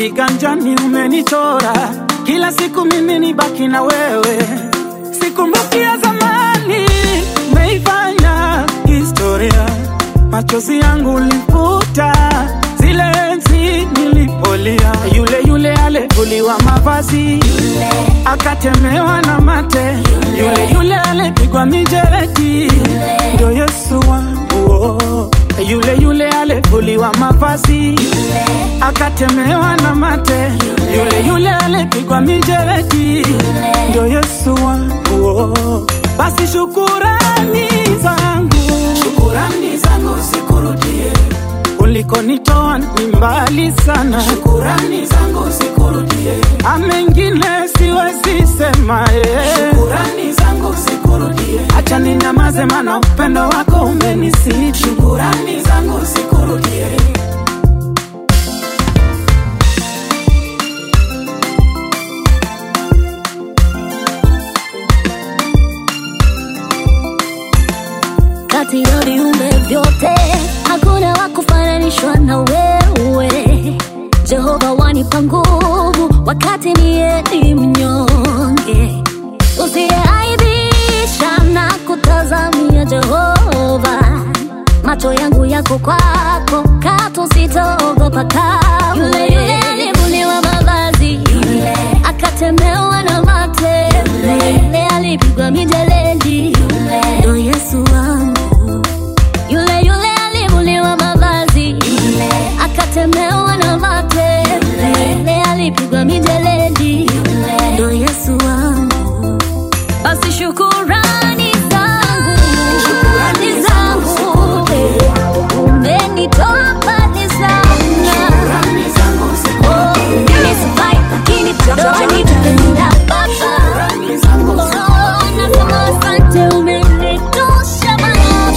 kiganjani umenichora, kila siku mimi ni baki na wewe, sikumbuki ya zamani, umeifanya historia, machozi yangu ulifuta zile enzi nilipolia, yule yule alivuliwa mavazi akatemewa na mate, yule yule alipigwa mijeredi, ndio Yesu wangu oh. Yule yule alivuliwa mavazi akatemewa na mate, yule yule alipigwa mijeredi, ndio Yesu wangu oh. Basi shukurani zangu, Shukurani zangu zikurudie, ulikonitoa ni mbali sana, shukurani zangu zikurudie, amengine siwezi sema eh. shukurani zangu zikurudie, Acha ninyamaze, maana upendo wako umenisiti. shukurani zangu zikurudie. kati ya viumbe vyote hakuna wa kufananishwa na wewe jehova wanipa nguvu wakati niye ni mnyonge usiyeaibisha na kutazamia jehova macho yangu yako kwako katu sitaogopa kamwe yule yule alivuliwa mavazi yule akatemewa na mate yule yule alipigwa mijeledi yule ndo yesu wangu yule yule alivuliwa mavazi yule akatemewa na mate yule yule alipigwa mijeledi yule ndo yesu wangu basi shukurani zangu shukurani zangu umenitoa mbali sana Shukurani zangu Oh, zikurudie, mimi sifai, lakini bado wanipenda Baba. shukurani zangu Oh, nasema asante, umenitosha Baba.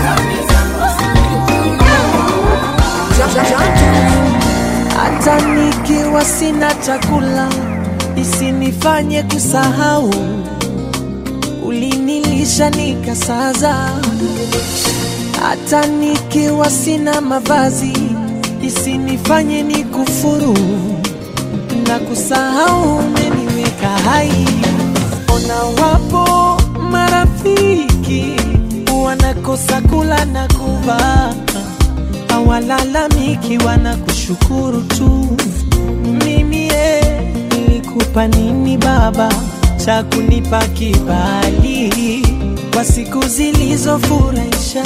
hata nikiwa sina chakula isinifanye kusahau ulinilisha nikasaza hata nikiwa sina mavazi isinifanye nikufuru na kusahau umeniweka hai ona wapo marafiki wanakosa kula na kuvaa hawalalamiki wanakushukuru tu. Mimi ye nilikupa nini baba cha kunipa kibali kwa siku zilizofurahisha?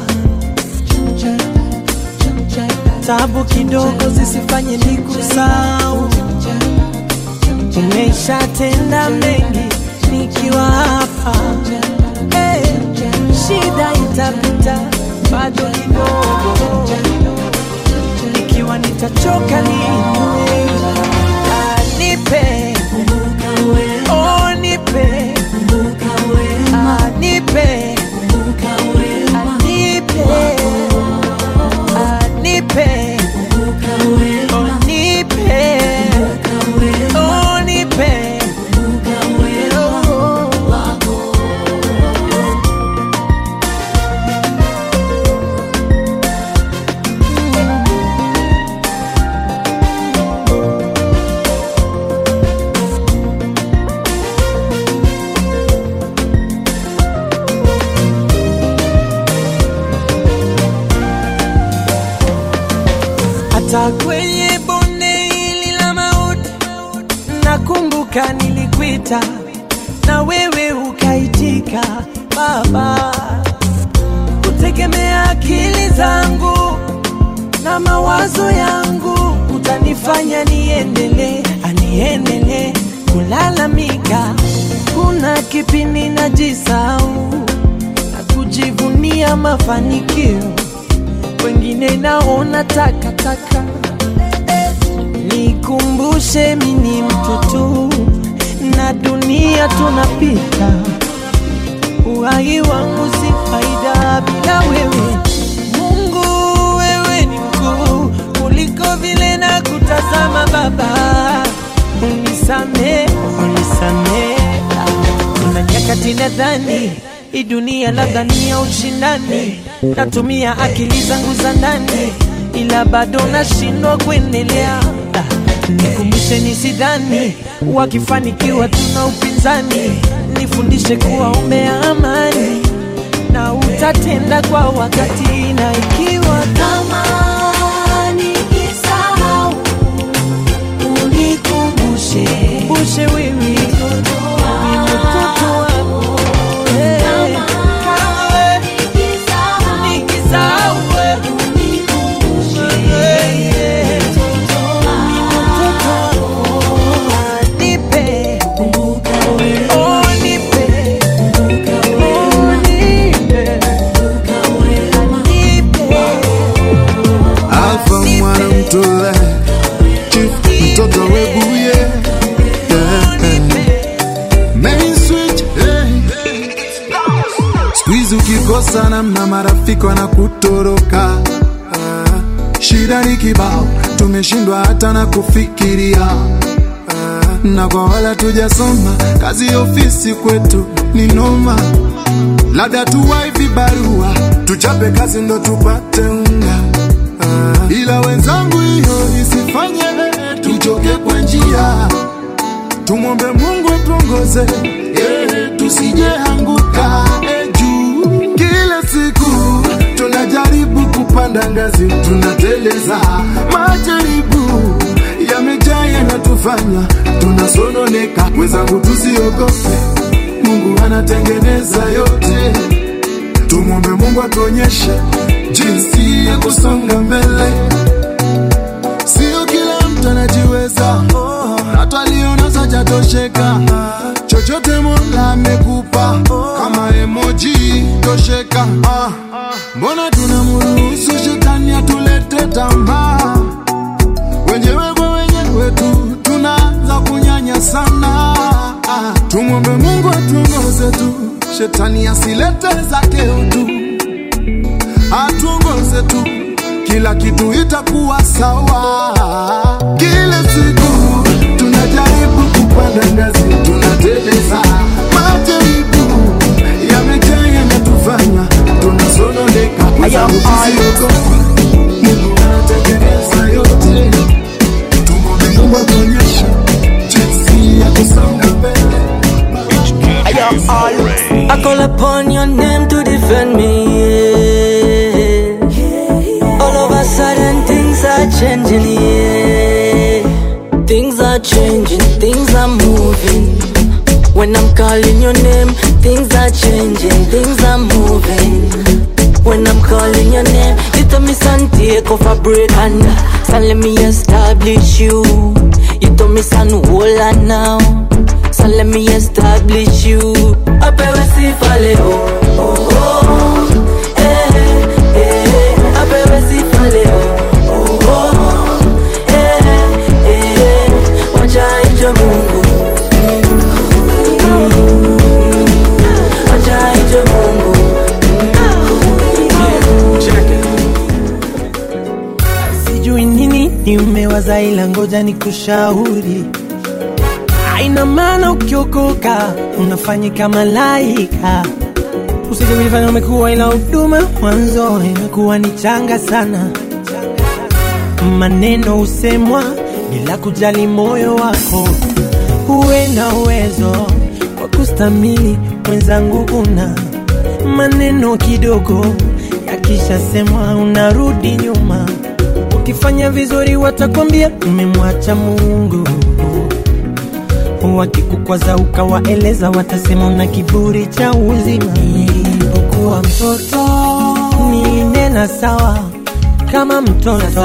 Tabu kidogo zisifanye nikusahau, umeshatenda mengi nikiwa hapa hey, shida itapita bado kidogo, ikiwa nitachoka niinue, Ah, nipe oh, nipe Ah, nipe Ah, nipe Ah, nipe oh, nipe oh, nipe oh. hata kwenye bonde hili la mauti, nakumbuka nilikuita na wewe ukaitika, Baba. Kutegemea akili zangu na mawazo yangu utanifanya niendelee, aniendelee kulalamika. Kuna kipindi najisahau na kujivunia mafanikio wengine naona takataka. Nikumbushe mi ni mtu tu na dunia tunapita, uhai wangu si faida bila wewe. Mungu, wewe ni mkuu kuliko vile na kutazama Baba, unisame, unisame. Kuna nyakati nadhani hii dunia labda ni ya ushindani, natumia akili zangu za ndani, ila bado nashindwa kuendelea. Ah, nikumbushe nisidhani wakifanikiwa tuna upinzani nifundishe kuwaombea amani na utatenda kwa wakati na ikiwa Kama nikisahau, unikumbushe. bushe wewe ni mtoto wako Eh, kama Nikisahau, nikisahau wewe Yeah, yeah. Ni mtoto wako. Nipe. Oh, nipe. Oh, nipe. Nipe. Alfa mwana mtole Chief mtoto webuye yeah, yeah. Main switch hey. Squeeze ukikosa namna marafiki wanakutoroka Ah, Shida ni kibao tumeshindwa hata na kufikiria Ah, na kwa wala tujasoma kazi ya ofisi kwetu ni noma labda tuwai vibarua tuchape kazi ndo tupate unga Ah, ila wenzangu hiyo isifanye tuchoke kwa njia tumwombe mungu atuongoze yeah, tusijeanguka eh, juu kila siku tunajaribu kupanda ngazi tunateleza majaribu yamejaa yanatufanya tunasononeka wenzangu tusiogope mungu anatengeneza yote tumwombe mungu atuonyeshe jinsi ya kusonga mbele sio kila mtu anajiweza na twalionaza jatosheka chochote mola amekupa kama emoji tosheka Ah, mbona tunamruhusu shetani atulete tamaa wenyewe kwa wenyewe tu tunaanza kunyanya sana Ah, tumwombe mungu atuongoze tu shetani asilete zake utu atuongoze tu kila kitu itakuwa sawa kila siku tunajaribu kupanda ngazi tunateleza majaribu yamejaa yanatufanya tunasononeka wenzangu tusiogopa mungu anatengeneza yote tumwombe mungu atuonyeshe jinsi ya kusonga mbele I call upon your name to defend me. Yeah. All of a sudden, things are changing. Yeah. Things are changing, things are moving. When I'm calling your name, things are changing, things are moving. When I'm calling your name, you tell me son take off a break and son let me establish you. You tell me son hold on now, son let me establish you. Apewe sifa leo, oh oh, eh eh. Apewe sifa leo, oh oh, eh eh. Wacha ije Mungu, wacha ije Mungu. sijui nini ni umewaza ila ngoja ni kushauri aina maana ukiokoka unafanyika malaika usije kujifanya umekuwa ila huduma mwanzo imekuwa ni changa sana maneno husemwa bila kujali moyo wako huwe na uwezo wa kustamili mwenzangu una maneno kidogo yakishasemwa unarudi nyuma ukifanya vizuri watakwambia umemwacha mungu wakikukwaza ukawaeleza watasema una kiburi cha uzima nilipokuwa mtoto nilinena sawa kama mtoto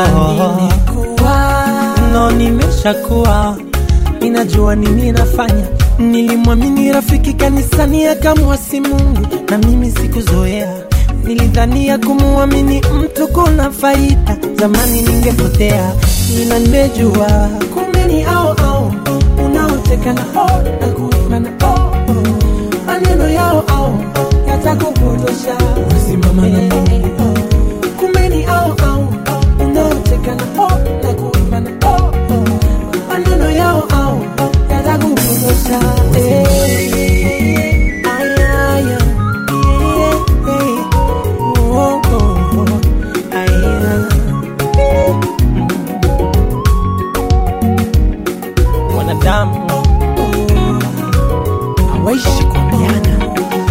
no nimeshakuwa ninajua nini nafanya nilimwamini rafiki kanisani akamwasi mungu na mimi sikuzoea nilidhania kumwamini mtu kuna faida zamani ningepotea ila nimejua kumbe ni au au unaoteka na o na kuimba na o maneno yao au yatakupotosha usimama na Mungu. kumbe ni au au unaoteka na o na kuimba na o maneno yao au yatakupotosha Eh. Aya, aya. Eh, eh. Oh, oh, oh. Aya. waishi kuambiana.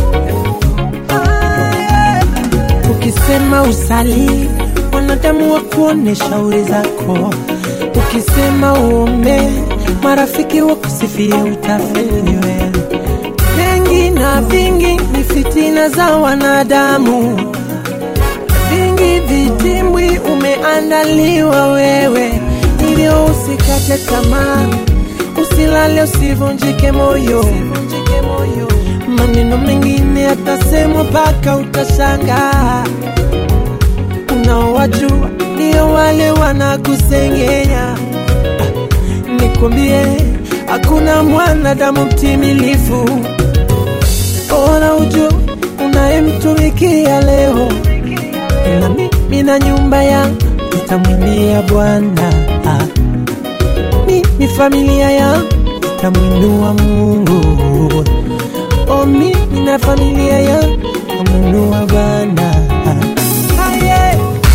Ukisema usali, wanadamu wa kuone shauri zako. Ukisema uombe, marafiki wakusifie, utafeli wewe. Mengi na vingi ni fitina za wanadamu, vingi vitimbwi umeandaliwa wewe, hivyo usikate tamaa, usilale, usivunjike moyo. Maneno mengine yatasemwa mpaka utashangaa. Unaowajua ndio wale wanakusengenya. Ah, Nikwambie, hakuna mwanadamu mtimilifu. Ona ujue unayemtumikia leo, na mimi na nyumba yangu nitamwimbia Bwana. Ah, Mimi familia yangu nitamwinua Mungu. Oh, mimi na familia yangu nitamwinua Bwana. Ah, yeah.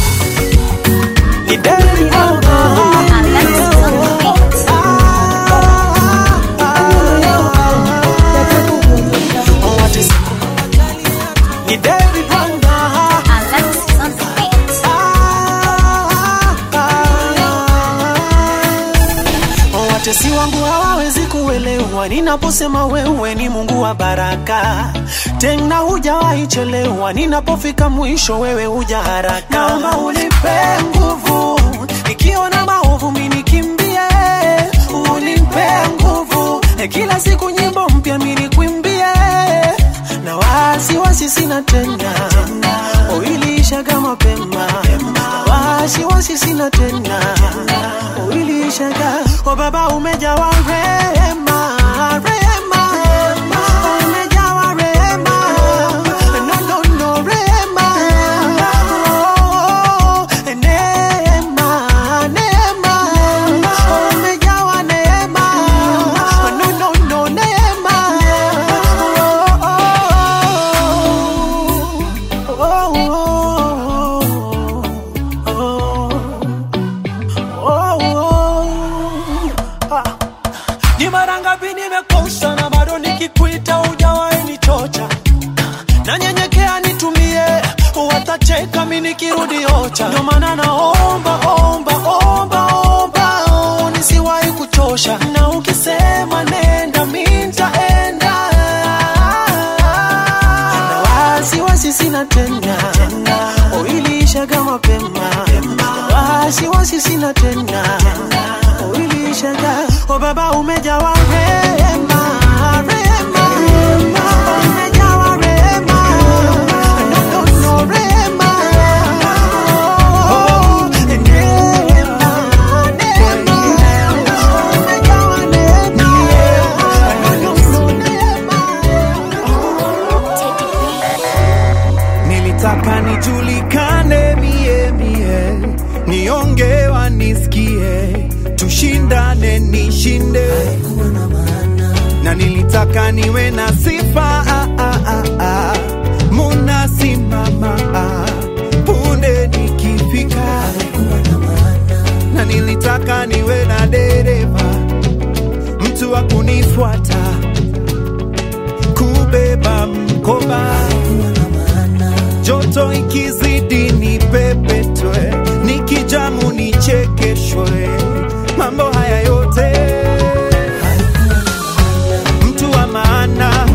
Ni Daddy, oh, oh, Alexis on the beat. Ni David Wanga. Alexis on the beat. Watesi wangu hawawezi kuelewa ninaposema wewe ni Mungu wa baraka, tena hujawahi chelewa. Ninapofika mwisho, wewe huja haraka. Naomba unipe nguvu, nikiona maovu mimi nikimbie, unipe nguvu, kila siku nyimbo mpya mimi nikwimbie, na wasiwasi sina tena, uiliishaga mapema, wasiwasi sina tena, uiliishaga o Baba, umejawa rehema, rehema, umejawa rehema, no, no, no, rehema, oh, neema, neema, umejawa neema, no, no, no, neema, oh, oh, oh, oh, oh, oh. Ah. Ni mara ngapi nimekosa na bado nikikuita hujawahi nichocha, nanyenyekea nitumie, watacheka mi nikirudi ocha. Ndio maana naomba omba omba omba, oh, nisiwahi kuchosha, na ukisema nenda mi nitaenda, na wasiwasi sina tena, uiliishaga mapema, wasiwasi sina tena, uiliishaga o Baba, umejawa rehema, rehema, umejawa rehema, no, no, no, rehema, oh, neema, neema, umejawa neema, no, no, no, Nilitaka nijulikane mie mie, nionge wanisikie, tushindane nishinde, na nilitaka niwe na sifa ah, ah, ah, ah. munasimama ah, punde nikifika, na nilitaka niwe na dereva, mtu wa kunifuata, kubeba mkoba joto ikizidi ni pepetwe, nikijamu nichekeshwe, mambo haya yote mtu wa maana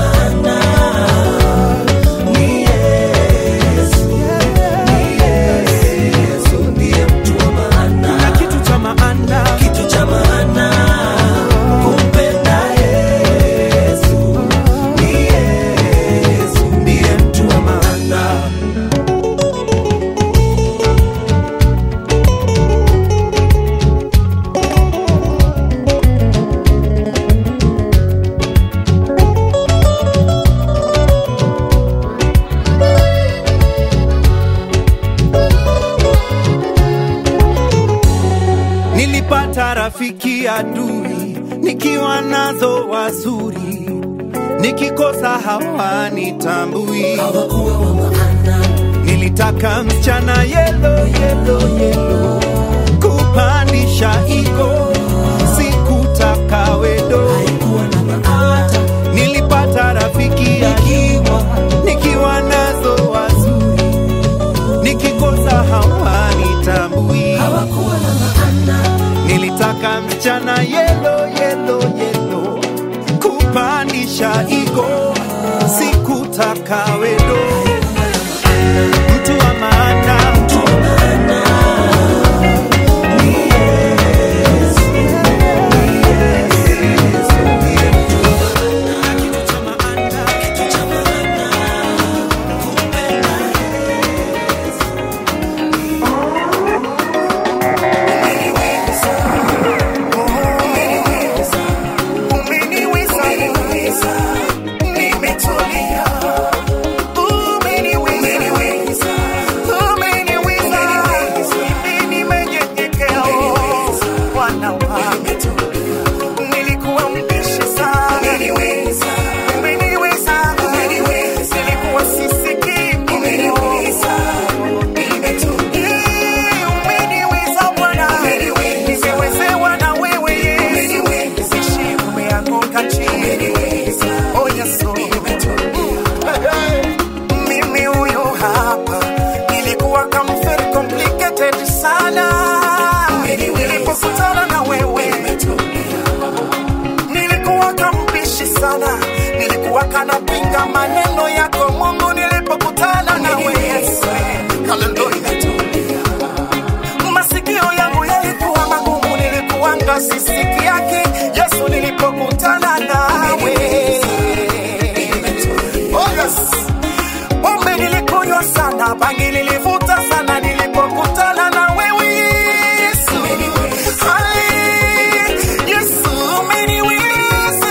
ni Yesu. Ni Yesu ndiye mtu wa maana. Na kitu cha maana kumpenda Yesu. Ni Yesu ndiye mtu wa maana. Nilipata rafiki adui, nikiwa nazo wazuri, nikikosa hawanitambui. Nilitaka msichana yelo yelo yelo, kupandisha ego, sikutaka wedo. Nilipata maisha igo sikutaka wendo mtu wa maana mtu wa maana Nilikuwa mbishi sana, umeniweza, nilikuwa sisikii, umeniweza umeniweza Bwana, nimewezewa na wewe Yesu, sishi umeanguka chini, oh Yesu, mimi huyo hapa, nilikuwa kama very complicated sana, nilipokutana na wewe nilikuwa kambishi sana, nilikuwa kanapinga maneno yako Mungu, nilipokutana na wewe Yesu, haleluya masikio yangu yalikuwa magumu, nilikuwanga sisiki yake Yesu nilipokutana nawe. Oh yes. Pombe nilikunywa sana, bangi nilivuta sana, nilipokutana na wewe Yesu. Hai, Yesu umeniweza,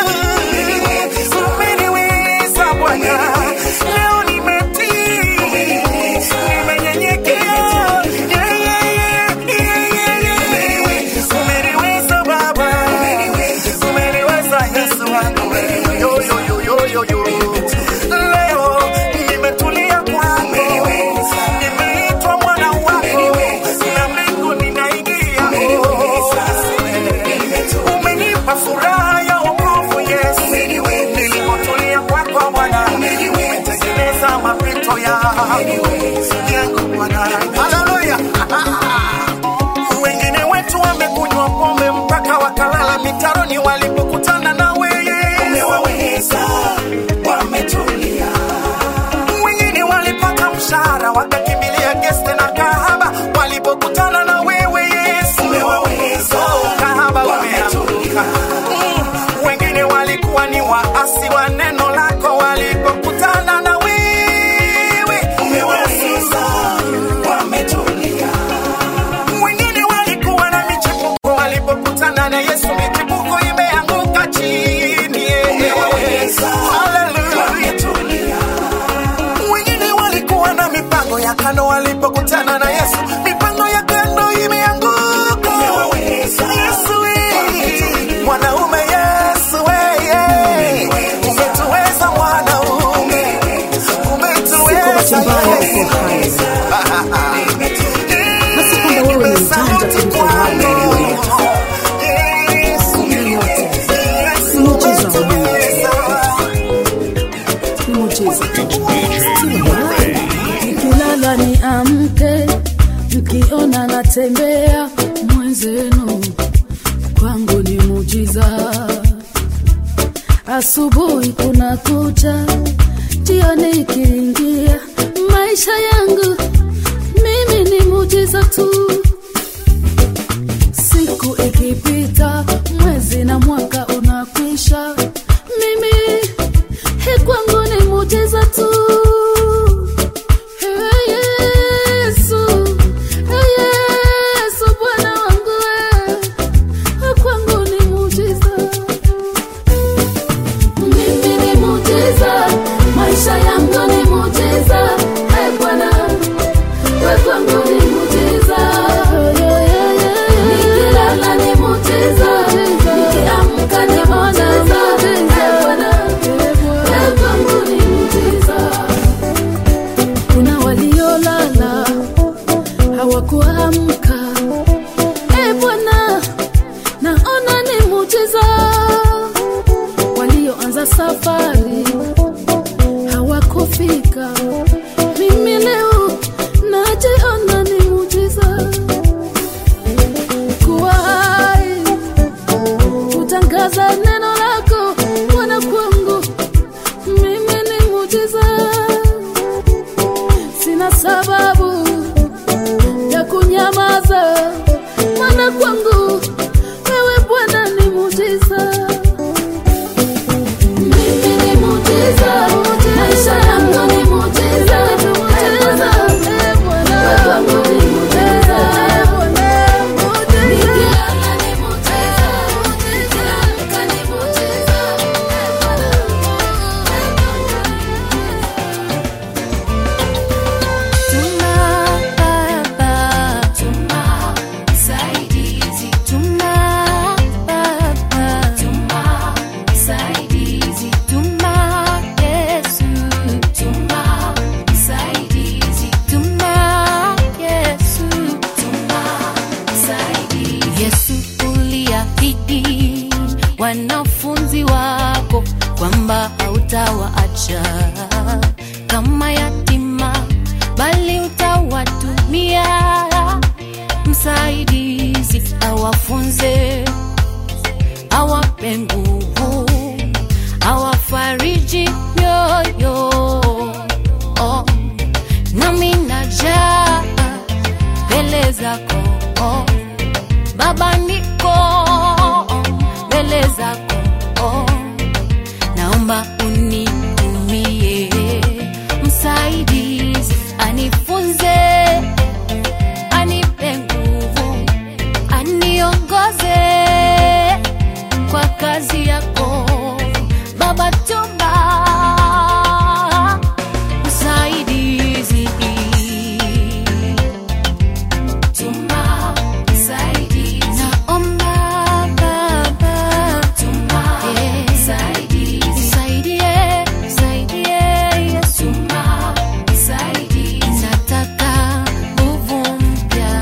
umeniweza Bwana. Leo nimetii, nimenyenyekea. Yeah, yeah, yeah, yeah, yeah, yeah. Umeniweza Baba, umeniweza Yesu wangu. Yo, yo, yo, yo, yo, yo. Leo nimetulia kwako, nimeitwa mwana wako, na mbingu ninaingia. Umenipa furaha ya wokovu Yesu, nilipotulia kwako Bwana, umetengeneza mapito yangu yangu Bwana. Haleluya. Wengine wetu wamekunywa pombe mpaka wakalala mitaroni walipokutana na wewe. Umewaweza, wametulia. Wengine walipata mshahara wakakimbilia geste na kahaba walipokutana na wewe Yesu. Umewaweza, kahaba wametulia. Mm, Wengine walikuwa ni waasi wa neno lako walipokutana na wewe. Umewaweza, wametulia wengine walikuwa na michepuko walipokutana na Yesu, michepuko imeanguka chini. Haleluya. Wengine walikuwa na mipango ya kando walipokutana na Yesu, mipango ya kando imeanguka. Yesu, eh, mwanaume Yesu, eh, eh, umetuweza mwanaume, umetuweza Yesu. Nasi kwamba wewe ni mjanja kuliko wale walioleta. Ni muujiza wa Mungu. Ni muujiza. nikilala ni amke mkiona natembea mwenzenu kwangu ni mujiza asubuhi kuna kucha jioni ikiingia maisha yangu mimi ni mujiza tu siku ikipita mwezi na mwaka unakwisha mimi he kwangu ni mujiza tu Hey, Yesu, hey, Yesu, Bwana wangu we, kwangu ni muujiza. Mimi ni muujiza, maisha yangu ni muujiza. Hey, Bwana, we kwangu ni muujiza. Nikilala ni muujiza, nikiamka ni muujiza. Hey, Bwana, we kwangu ni muujiza kuna waliolala hawakuamka. E Bwana, naona ni muujiza. Walioanza safari hawakufika, mimi leo najiona ni muujiza. Kuwa hai kutangaza neno lako Bwana kwangu hautawaacha kama yatima, bali utawatumia msaidizi, awafunze, awape nguvu, awafariji mioyo. Oh, nami najaa mbele zako oh. Baba niko mbele zako oh. Naomba unitumie msaidizi, anifunze, anipe nguvu, aniongoze kwa kazi yako Baba, tuma msaidizi Tuma msaidizi. Naomba Baba. Eh, nisaidie, nisaidie, Yesu. Nataka nguvu mpya.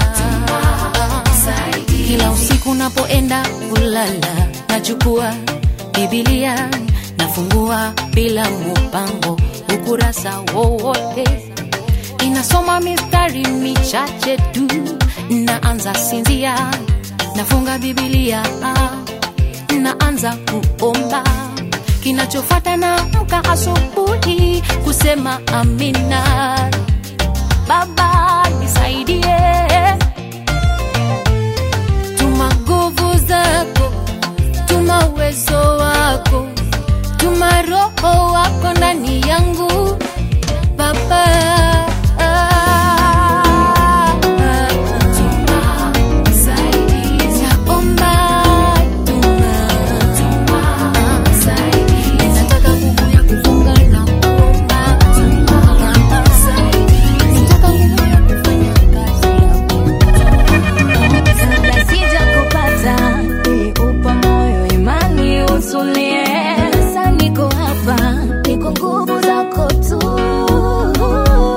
Kila usiku napoenda kulala nachukua Biblia nafungua bila mupango ukurasa wowote inasoma mistari michache tu, naanza sinzia, nafunga Biblia, naanza kuomba. Kinachofuata naamka asubuhi kusema amina. Baba nisaidie, tuma nguvu zako, tuma uwezo wako, tuma roho wako ndani yangu Baba. Naomba tuma. Nataka nguvu ya kufunga na kuomba. Nataka nguvu ya kufanya kazi Kabla sijakupata, niliupa moyo imani utulie. Sasa niko hapa, ni kwa nguvu zako tu.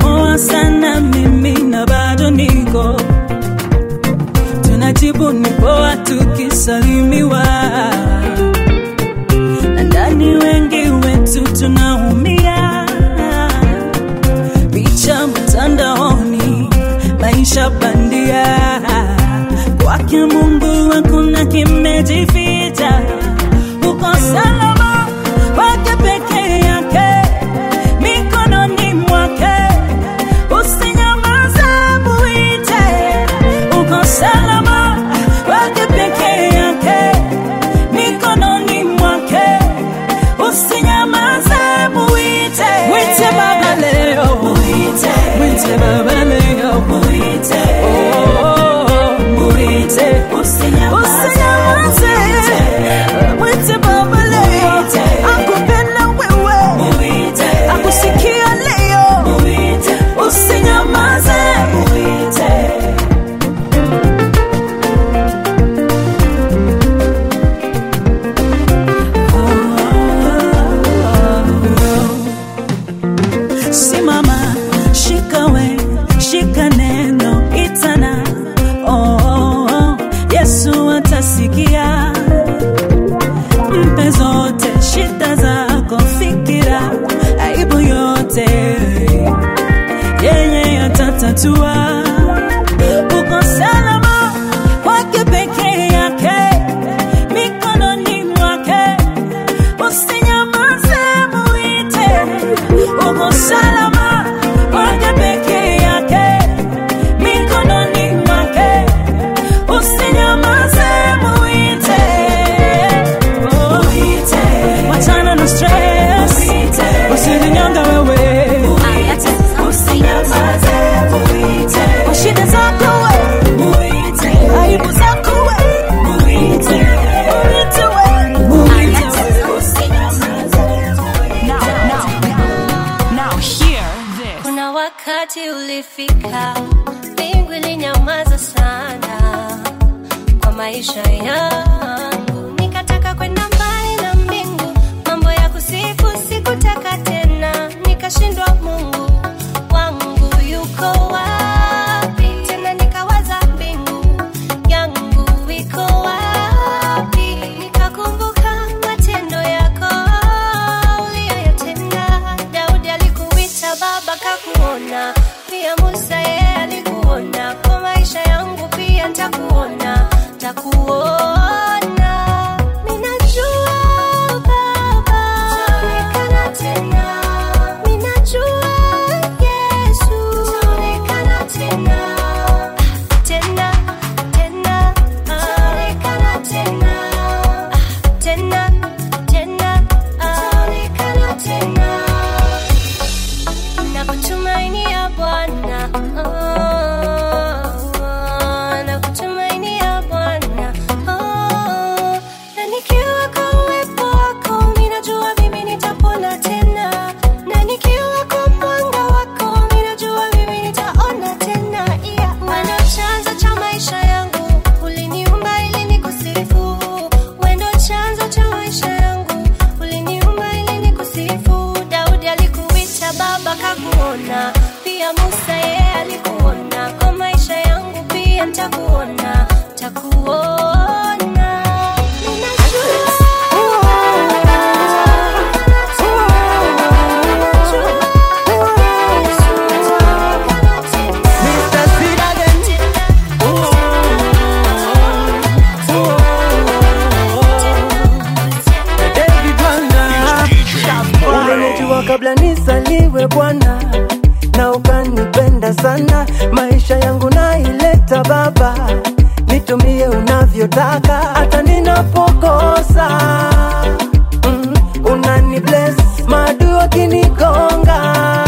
poa sana mimi na bado niko tunajibu ni poa tukisalimiwa na ndani wengi wetu tunaumia picha mtandaoni maisha bandia kwake mungu hakuna kimejificha uko salama kwake peke yake mikononi mwake usinyamaze muite uko salama kwake peke yake mikononi mwake usinyamaze muite mwite baba leo muite mwite baba leo muite oh muite usinyamaze mwite baba leo akupenda wewe muite akusikia leo muite usinyamaze muite simama shikawe shika neno itana oh, oh, oh. yesu atasikia mpe zote shida zako fikira aibu yote yeye atatatua uko salama kwake peke yake mikononi mwake usinyamaze muite uko salama kwake peke yake mikononi mwake usinyamaze muite Oh, wachana na stress usijinyonge wewe kwa shida zako we aibu zako we muite we muite kuna wakati ulifika mbingu ilinyamaza sana kwa maisha yangu nikataka kwenda mbali na mbingu mambo ya kusifu sikutaka tena nikashindwa mungu wangu yuko wapi tena nikawaza mbingu yangu iko wapi nikakumbuka matendo yako uliyoyatenda daudi alikuita baba kakuona pia musa yeye alikuona kwa maisha yangu pia ntakuona takuona minajua baba taonekana tena minajua yesu taonekana tena tena tena taonekana tena tena tena taonekana tena nakutumainia bwana oh, nakutumainia bwana oh, na nikiwa kwa uwepo wako ninajua mimi nitapona tena na nikiwa kwa mwanga wako ninajua mimi nitaona tena yeah. Wendo chanzo cha maisha yangu uliniumba ili nikusifu wendo chanzo cha maisha yangu uliniumba ili nikusifu daudi alikuita baba kakuona pia musa yeye alikuona kwa maisha yangu pia ntakuona takuona Mr. Sweet again. David Bwana. Umenijua kabla nisaliwe Bwana, na ukanipenda sana. Maisha yangu naileta Baba, nitumie unavyotaka, hata ninapokosa mm, unani bless maadui wakinigonga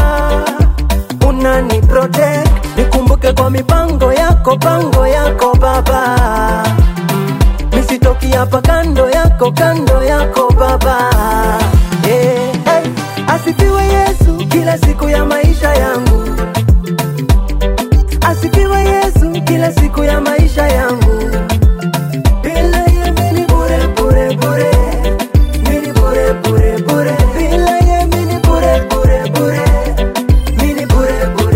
unani protect nikumbuke kwa mipango yako pango yako baba Mm, nisitoki hapa kando yako kando yako baba yeah. hey. asifiwe yesu kila siku ya maisha yangu asifiwe yesu kila siku ya maisha yangu bila yeye mimi bure bure bure mimi bure bure bure bila yeye mimi bure bure bure mimi bure bure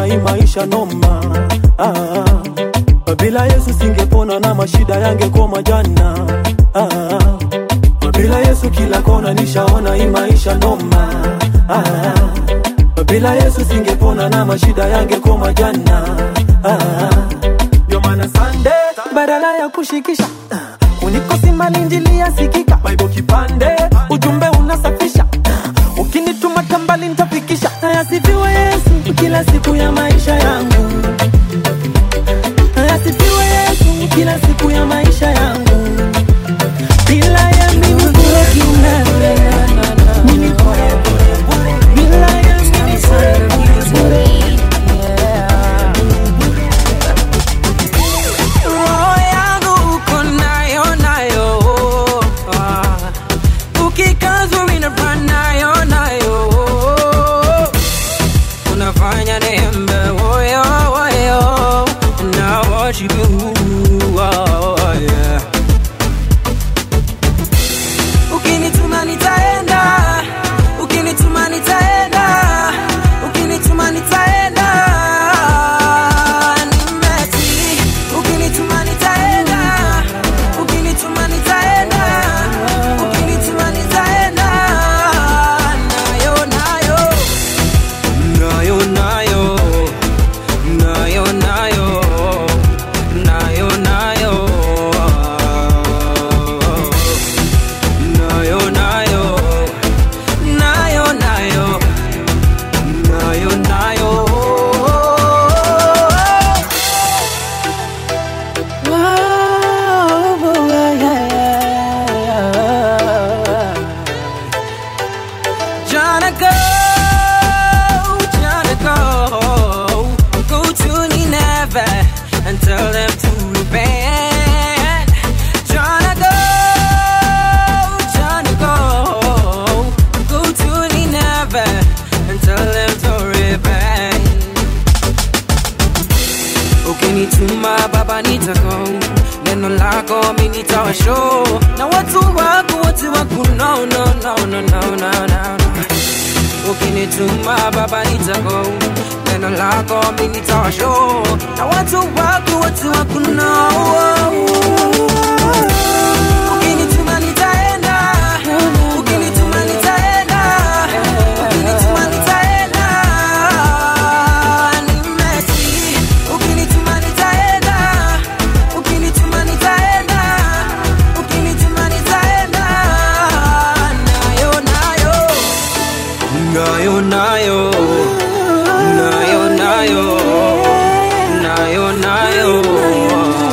hii maisha noma ah. bila yesu singepona na mashida yangekoma jana ah. bila yesu kila kona nishaona hii maisha noma ah. bila yesu singepona na mashida yangekoma jana ah. ndio maana sande badala ya kushikisha unikosi malinjili yasikika baibo kipande ujumbe unasafisha ukinituma tambali nitafikisha ayasifiwe yesu kila siku ya maisha yangu ayasifiwe yesu kila siku ya maisha yangu bila ya mimi kule kimele mimi bure bure bila ya mimi bure bure Roho yangu uko nayo nayo Ah. ukikazwa inapa nayo nayo unafanya nembe woyo woyo na worship you oh, yeah. ukinituma nitaenda ukinituma nitaenda ukinituma nitaenda nimeti ukinituma nitaenda ukinituma nitaenda ukinituma nitaenda nayo nayo nayo nayo nayo nayo nayo nayo nayo nayo nayo nayo nayo nayo Tryna go, tryna go, go to Nineveh and tell them to repent. Tryna go, tryna go, go to Nineveh and tell them to repent. ukinituma baba nitako neno lako mi nitawasho na watu wako wote wako no, no, no, no, no, no, no, no. ukinituma baba nitako neno lako mi nitawasho na watu wako wote wako no. ukinituma nitaenda ukinituma nitaenda ukinituma nitaenda nimesi ukinituma nitaenda ukinituma nitaenda ukinituma nitaenda nayo nayo nayo nayo nayo nayo nayo nayo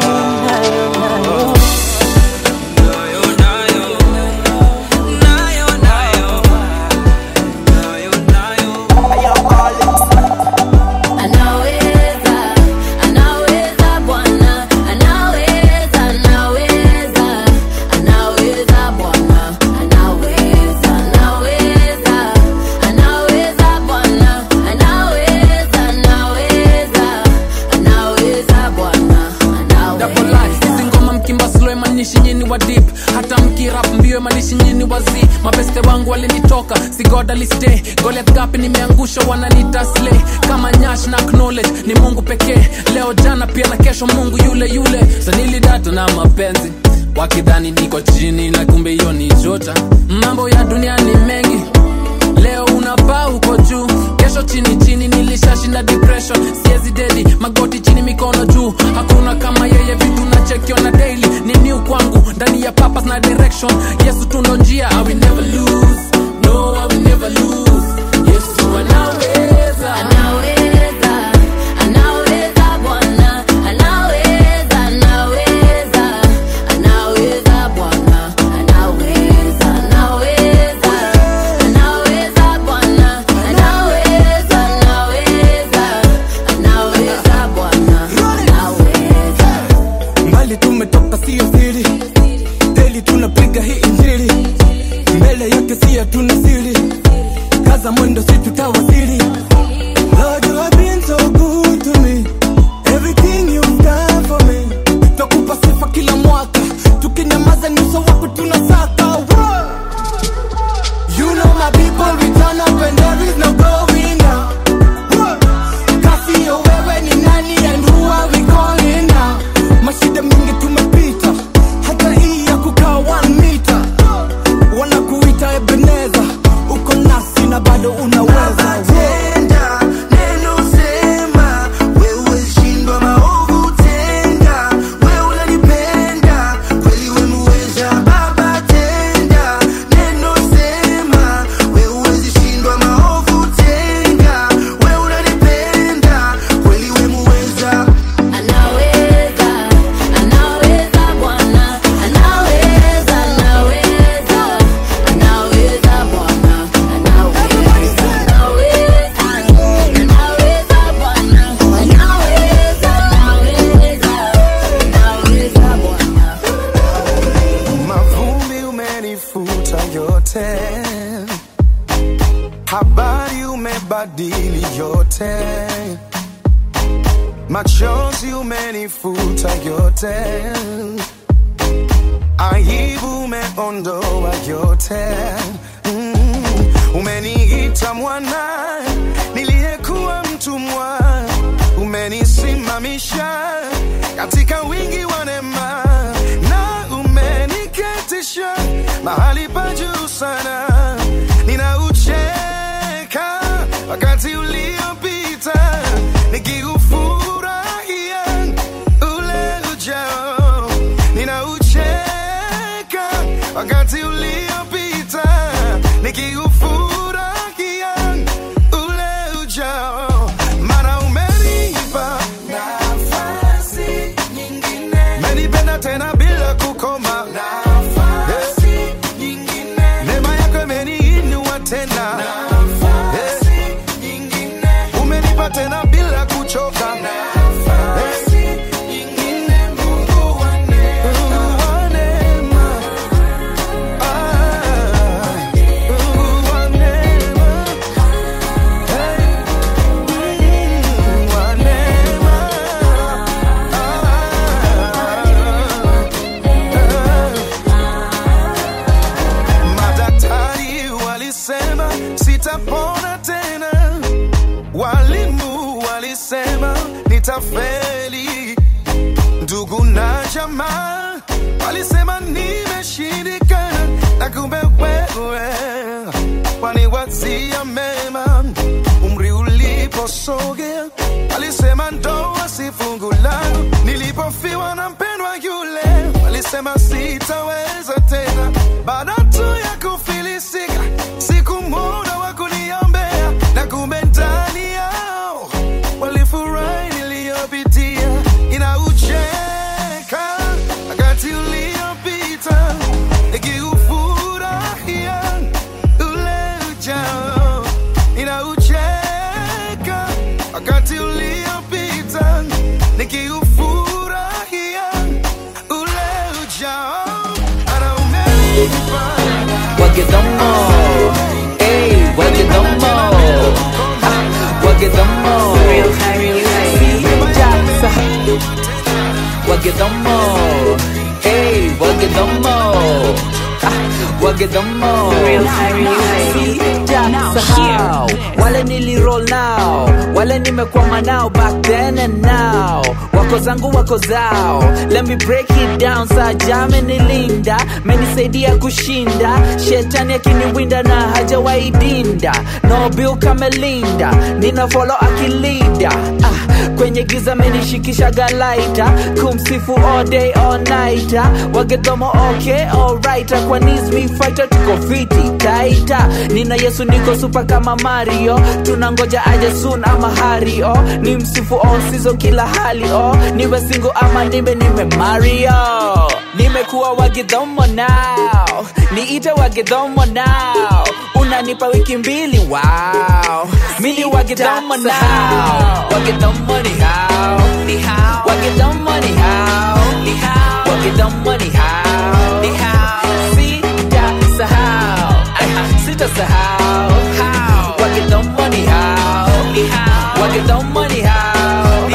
Anaweza, anaweza Bwana, anaweza, anaweza, anaweza Bwana, anaweza, anaweza, anaweza Bwana, anaweza, anaweza, anaweza Bwana, Double anaweza. life, hizi ngoma mkimba slow imanishi nyini wa deep hata mkirap mbio imanishi nyini wa z mabeste wangu walinitoka sigoda liste goliath gapi nimeangusha wananita slay kama nyash na knowledge ni mungu pekee leo jana pia na kesho mungu yule yule sanilidata na mapenzi wakidhani niko chini na kumbe hiyo ni jota mambo ya dunia ni mengi leo unapaa uko juu kesho chini chini nilishashinda depression siezi dedi magoti chini mikono juu hakuna kama yeye vitu nachekiona daily ni new kwangu ndani ya papas na direction yesu tundo njia I will never lose no I will never lose yesu anaweza Anaweza, anaweza Bwana, anaweza, anaweza, anaweza Bwana, anaweza, anaweza, anaweza Bwana, anaweza, anaweza, anaweza Bwana, anaweza. mbali tumetoka sio siri deli tunapiga hii injili mbele yake si hatuna siri Madaktari umebadili yote, machozi umenifuta yote, aibu umeondoa yote. Mm, umeniita mwana niliyekuwa mtumwa, umenisimamisha katika wingi wa neema na umeniketisha mahali pa juu sana. Ninaucheka wakati uliopita nikiufurahia ule ujao. Ninaucheka wakati uliopita nikiufurahia ule ujao, maana umenipa nafasi nyingine, umenipenda tena bila kukoma nafasi nyingine, neema yako imeniinua tena nafasi nyingine, umenipa tena bila kuchoka nafasi nyingine, Mungu wa neema, Mungu wa neema, ah, Mungu wa neema, hey, Mungu wa neema, Madaktari walisema sitapona tena, walimu walisema nitafeli, ndugu na jamaa walisema nimeshindikana, na kumbe wewe waniwazia mema. Umri uliposogea walisema ndoa si fungu langu, nilipofiwa na mpendwa yule walisema sitaweza tena, baada tu ya kufilisika sikumwona wa kuniombea, na kumbe ndani yao walifurahi niliyopitia. Inaucheka wakati uliopita nikiufurahia ule ujao. Inaucheka wakati uliopita nikiufurahia ule ujao. Ana umenipa Wagedomo, ey, wagedomo, ah, wagedomo, Jacksa, wagedomo, ey, wagedomo, ah, wagedomo, Jacksa, wale niliroll now, wale nimekwama nao back then and now, wako zangu wako zao, let me break it down, saa jame nilinda, menisaidia kushinda, shetani akiniwinda na hajawahi dinda, no bill kamelinda, nina follow akilida, ah, kwenye giza menishikisha galaita, kumsifu all day all night, wagedomo okay alright, kwa knees me fighter tuko fiti taita, nina Yesu niko super kama Mario, tunangoja aje soon ama hario, ni msifu all season kila hali oh, niwe single ama nibe nime Mario, nimekuwa wagidhomo now, niite wagidhomo now, unanipa wiki mbili wow, mini wagidhomo now, wagidhomo ni how, ni how, wagidhomo ni how, ni how, wagidhomo ni how, ni how, sitasahau, ah, sitasahau, how, wagidhomo ni how, ni how, wagidhomo ni how, ni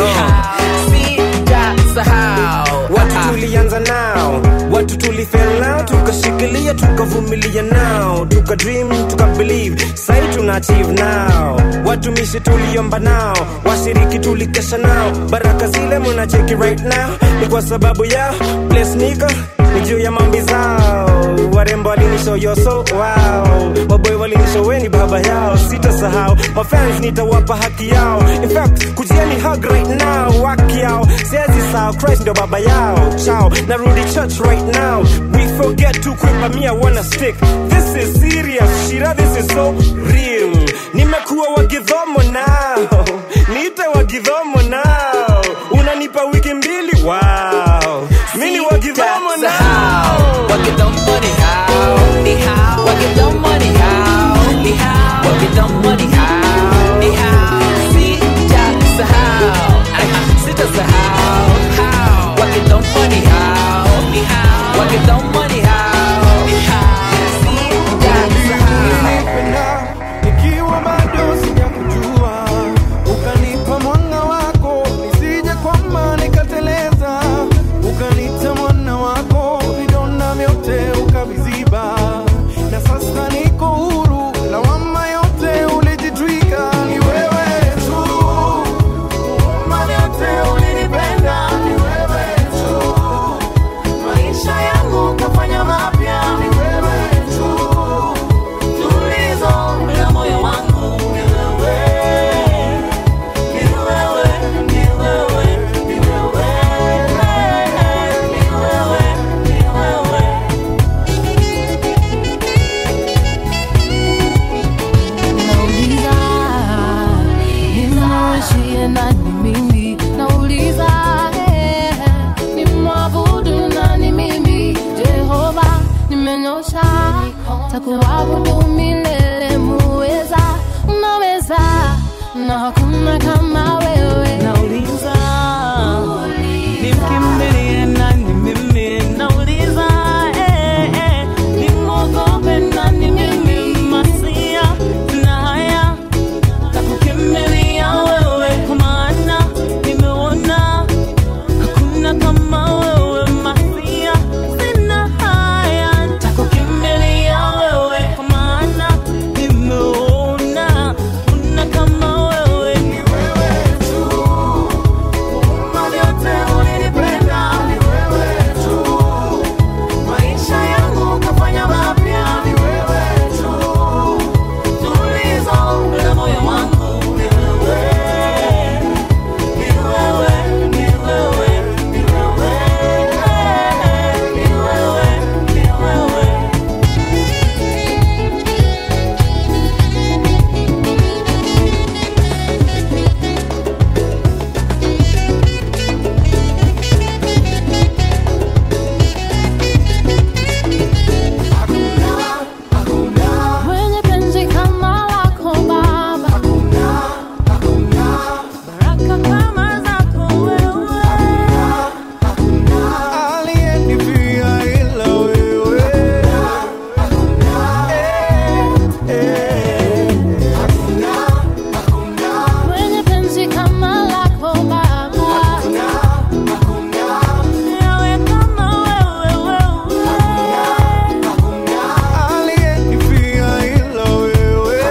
how, sitasahau, watu tulianza nao watu tulifel nao tukashikilia tukavumilia nao tuka dream tuka believe sai tuna achieve now watumishi tuliomba nao washiriki tulikesha nao baraka zile mnacheki right now ni kwa sababu yao place niko ni juu ya mambi zao warembo walinisho yoso wow waboy walinisho weni baba yao sitasahau mafans nitawapa haki yao in fact kujieni hug right now waki yao siezi sao christ ndio baba yao chao narudi church right now we forget to quick but me i wanna stick this is serious shira this is so real nimekuwa wagidhomo nao niite wagidhomo nao unanipa wiki mbili wow mini wagidhomo nao wagidhomo ni how, ni how, wagidhomo ni how, ni how, wagidhomo ni how, ni how, sitasahau, ah, sitasahau, how, wagidhomo ni how, ni how, wagidhomo ni how, ni how, sitasahau. nikiwa bado nishie nani mimi nauliza eh, ni mwabudu nani mimi jehova nimenyosha takuabudu milele muweza unaweza na hakuna kama wewe nauliza nimkimbilie nani mimi nauliza eh, eh, nimwogope nani mimi masia na haya takukimbilia wewe kwa maana nimeona hakuna kama wewe masia sina haya takukimbilia wewe kwa maana nimeona kuna kama wewe ni wewe tu Mali yote ulinipenda ni wewe tu maisha yangu kafanya mapya ni wewe tu tulizo la moyo wangu ni wewe ni wewe ni wewe ni wewe ni wewe ni wewe mwenye penzi kama lako baba baraka kama zako wewe Aliyenifia ila wewe. mwenye penzi kama lako baba yawe kama wewe Aliyenifia ila wewe.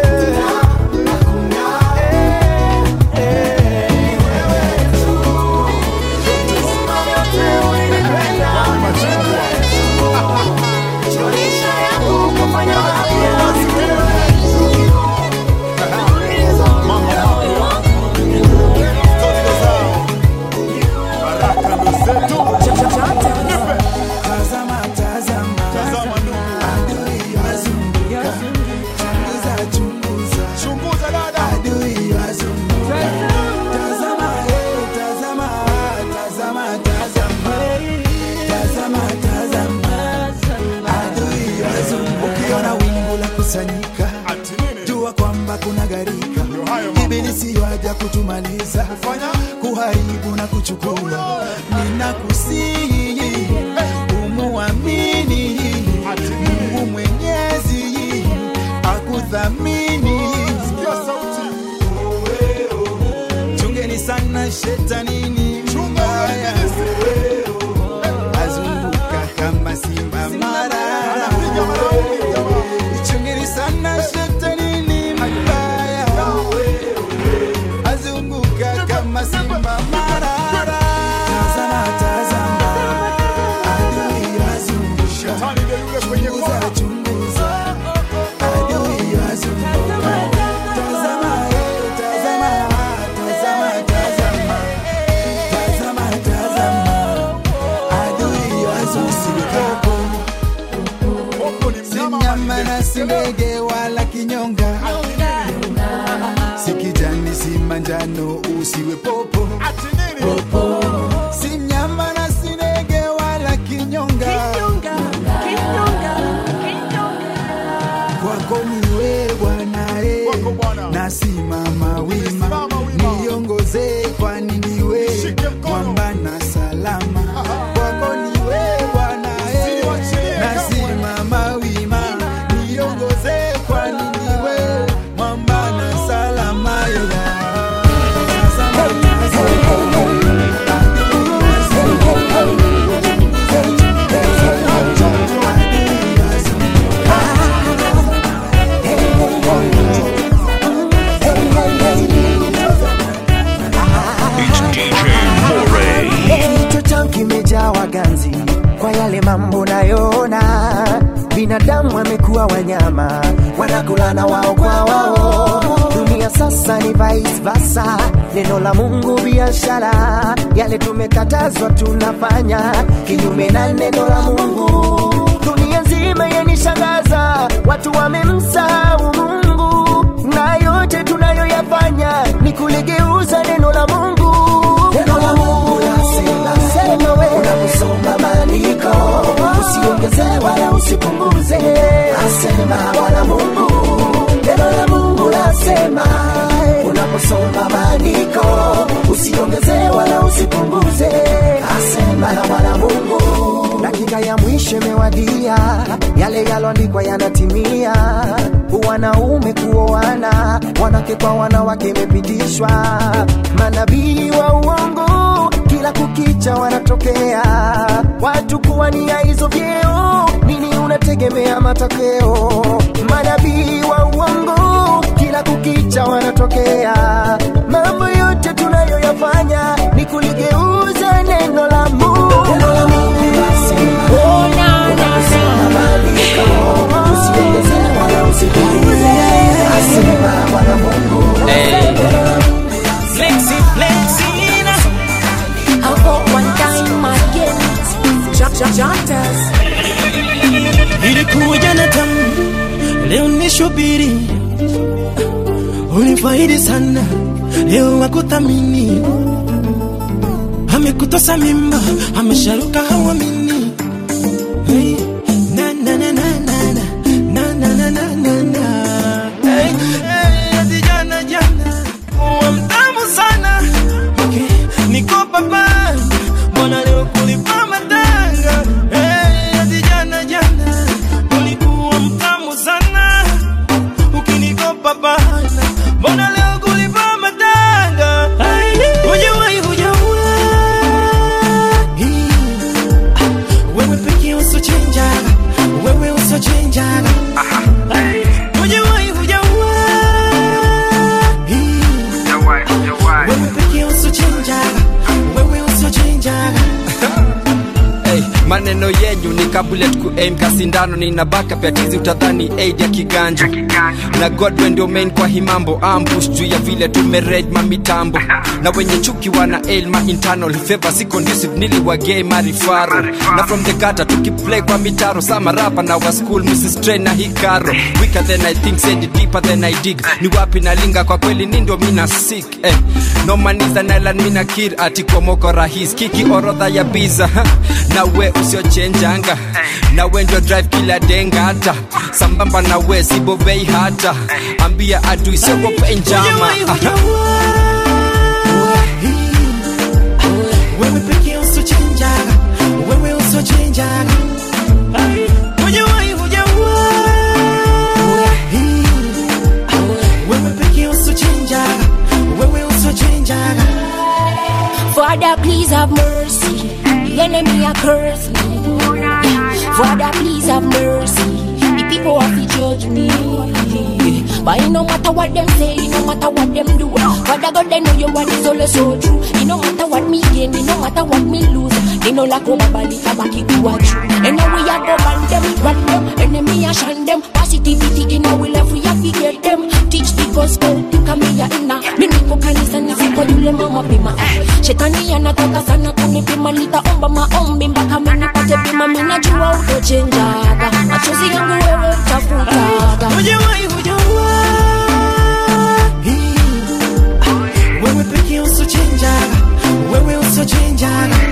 Tazama, tazama, adui wazunguka, chunguza, chunguza, adui wazunguka. Tazama, eh, tazama, tazama, tazama, tazama, tazama, adui wazunguka. Ukiona wingu la kusanyika, jua kwamba kuna gharika. Ibilisi waja kutumaliza, kuharibu na kuchukua. Ninakusihi umuamini Mungu Mwenyezi akuthamini. Chungeni sana shetanini mbaya, azunguka kama simba marara. Chungeni sana shetanini mbaya, azunguka kama simba marara. Tazama, tazama, adui wazungusha. Chunguza, chunguza, adui wazunguka. Tazama, eh, tazama, tazama, tazama. Tazama, tazama, adui wazungusha. Si mnyama na si ndege wala kinyonga, si kijani si manjano, usiwe popo popo. Si mnyama na si ndege wala kinyonga, kwako ni wewe Bwana eh, nasimama wima, niongoze kwani ni wewe mwamba na salama. Kwako ni wewe Bwana eh, nasimama wima, niongoze kwani ni wewe mwamba na salama. yeah. Kichwa changu kimejawa ganzi kwa yale mambo nayoona. Binadamu wamekuwa wanyama, wanakulana wao kwa wao. Dunia sasa ni vice versa, neno la Mungu biashara. Yale tumekatazwa tunafanya kinyume na neno la Mungu. Dunia nzima yanishangaza, watu wamemsahau Mungu na yote tunayoyafanya ni kuligeuza ndoa yanatimia, wanaume kuoana, wanawake kwa wanawake imepitishwa, manabii wa uongo kila kukicha wanatokea, watu kuwania hizo vyeo, nini unategemea matokeo? Manabii wa uongo kila kukicha wanatokea, mambo yote tunayoyafanya ni kuligeuza neno la Mungu. Neno la Mungu basi. Oh, na, na, mabadiliko, usiongeze wala usipunguze, asema Bwana Mungu. Flexi, flexi, na. I got one time again. Jump, jump, jump, dance. ilikuwa jana tamu, leo ni shubiri, unifaidi sana, leo wakuthamini, amekutosa mimba, amesharuka hawamini. Hey, na, na, na, na, na, na, na, na, na, na, na. Hey, hey, ati jana jana, uwa mtamu sana, okay, niko papa, mbona leo kulipa matanga? Hey, ati jana jana, ulikuwa mtamu sana, ukinikopa bana, mbona leo kulipa matanga? Hujawahi, hujawahi, wewe pekee usochenjaga, wewe usochenjaga, hujawahi, hujawahi, wewe pekee usochenjaga, wewe usochenjaga. Hey, maneno yenyu ni kabulet ku aim kasindano nina backup ya tizi utadhani aid ya kiganja na godwe ndio main kwa himambo ambush juu ya vile tumered mamitambo na wenye chuki wana ail ma internal favor si conducive niliwagei marifaro na from the gutter tukiplay kwa mitaro sama rapa na wa school mrs train na hikaro weaker than i think send it deeper than i dig ni wapi nalinga kwa kweli ni ndio mina sick eh. no maniza nailan mina kir ati kwa moko rahis kiki orodha ya biza ha. na we usiochenjanga na we ndio drive kila denga hata sambamba na we sibovei hata ambia adui siogope njama Aha. wewe pekee usochenjaga, wewe usochenjaga. Hujawahi, hujawahi, wewe pekee usochenjaga, wewe usochenjaga. Father, please have mercy. The enemy a curse me. Father, please have mercy. The people have to judge me. But it no matter what them say, it no matter what them do. Father God, they know your word is always so true. It no matter what me gain, it no matter what me lose. They no like over bali tabaki kuwa true. And now we a go ban them, run them, enemy a shun them. Positivity in our life, we have to get them. Teach the gospel, kamia ina. Mimi niko kanisa nisiko yule mama pima. Shetani anataka sana kunipima, nitaomba maombi mpaka mimi nipate bima. Mimi najua utochenjaga, machozi yangu wewe utafutaga. Hujawahi, hujawahi, wewe pekee usochenjaga, wewe usochenjaga.